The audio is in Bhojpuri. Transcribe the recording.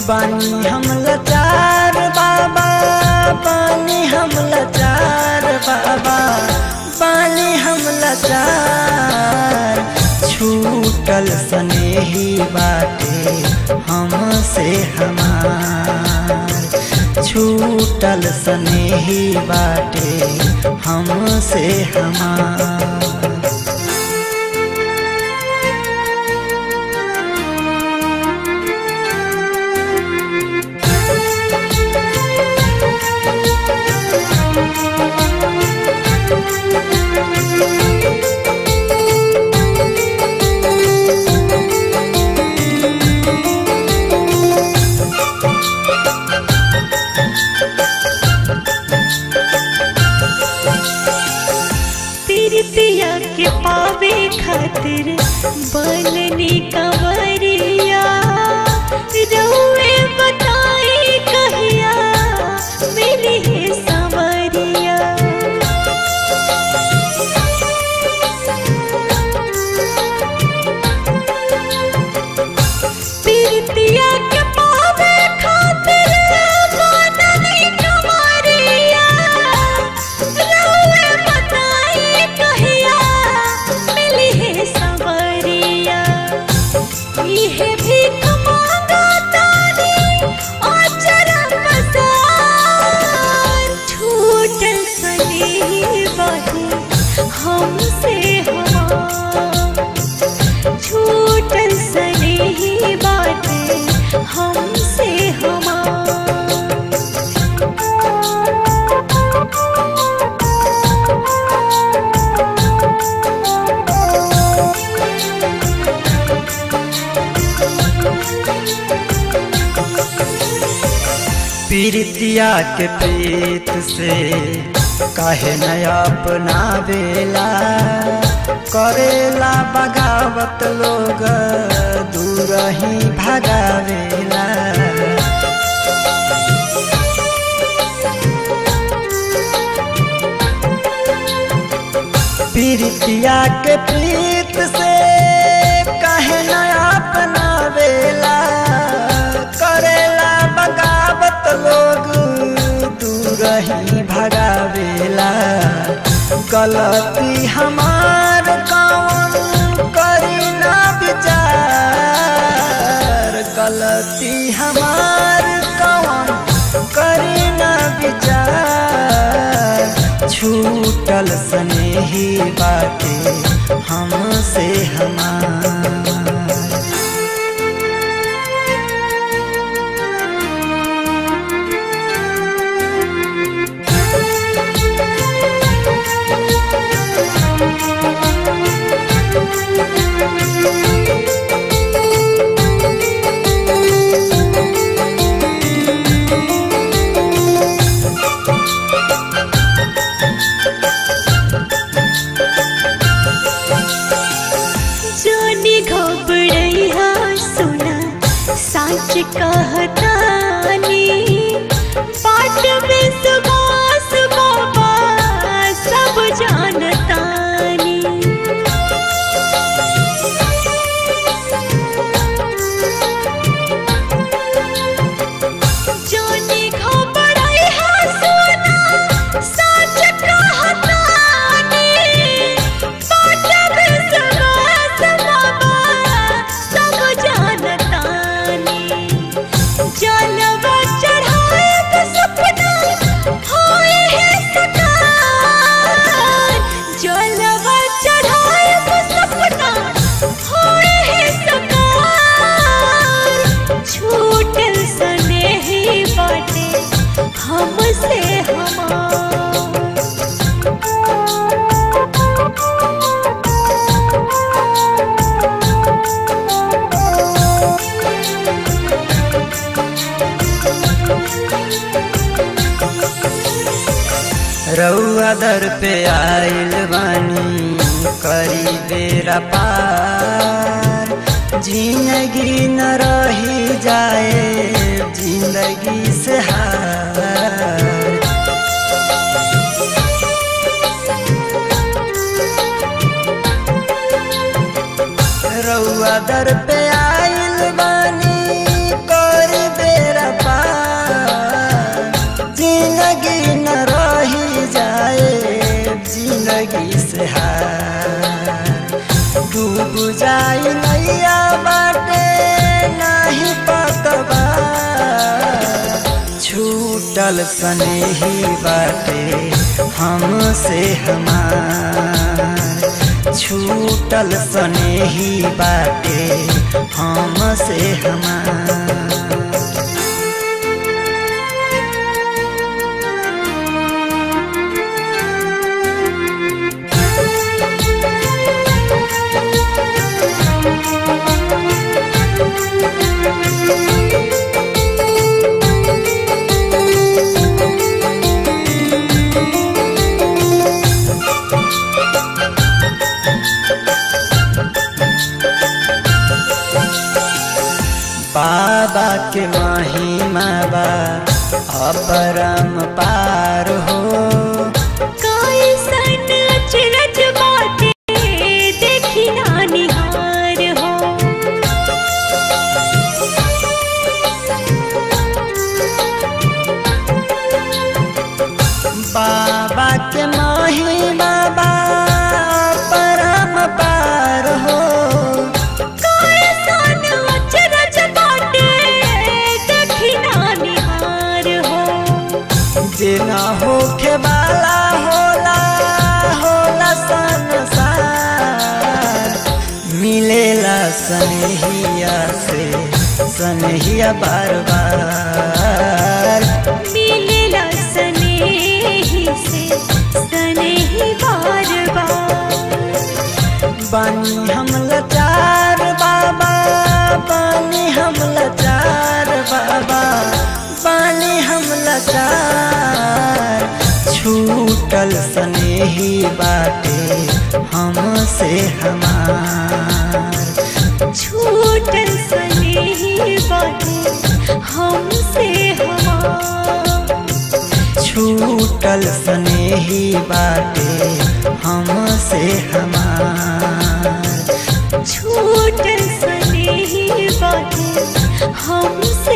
बानी हम लाचार बाबा बानी हम लाचार बाबा बानी हम लाचार छूटल स्नेही बाटे हमसे हमार छूटल स्नेही बाटे हमसे हमार प्रीतिया के पावे खातिर बननी कंवरिया रउए बताई कहिया मिली है संवरिया प्रीतिया के पावे खातिर बननी कंवरिया रउए बताई कहिया मिली है संवरिया इहे भीख मांगा तारी आचरा पसार छूटल सने बाटे हमसे हमार छूटल सने बाटे हमसे हमार पीरितिया के प्रीत से काहे न अपना बेला करेला बगावत लोग दूर ही भगावेला पीरितिया के प्रीत से काहे न अपना बेला करेला बगावत लोग दूर ही भगावेला गलती हमार कौन करी ना विचार गलती हमार कौन करी ना विचार छूटल स्नेही बाटे हमसे हमार जानी घबड़ैया सुना सच कहतानी पाठ में सुबास बाबा सब जानतानी जानी घबड़ैया सुना सच कहतानी पाठ में सुबास बाबा सब जानतानी जलवा चढ़ाए तो सपना होए है सकार जलवा चढ़ाए तो सपना होए है सकार छूटल स्नेही बाटे हमसे हमार रउआ दर पे आइल बानी करी बेरा पार जिंदगी न रही जाए जिंदगी से हार रउआ दर पे आइल बानी कर दे छूटल स्नेही बाटे हमसे हमार छूटल स्नेही बाटे हमसे हमार बाबा के महिमा बा अपरम पार हो कैसन अचरज बाटे देखी ना निहार हो बाबा के महिमा बा अपरम पार हो कैसन अचरज बाटे देखी ना निहार हो जेना होखे वाला होला होला संसार मिलेला सनहिया से सनहिया बार बार मिलेला स्नेही से स्नेही बार बार बानी हम लाचार बाबा बानी हम लाचार बाबा बानी हम लाचार छूटल स्नेही बाटे हमसे हमार छूटल स्नेही बाटे हमसे हमार छूटल स्नेही बाटे हमसे हमार छूटल स्नेही बाटे हमसे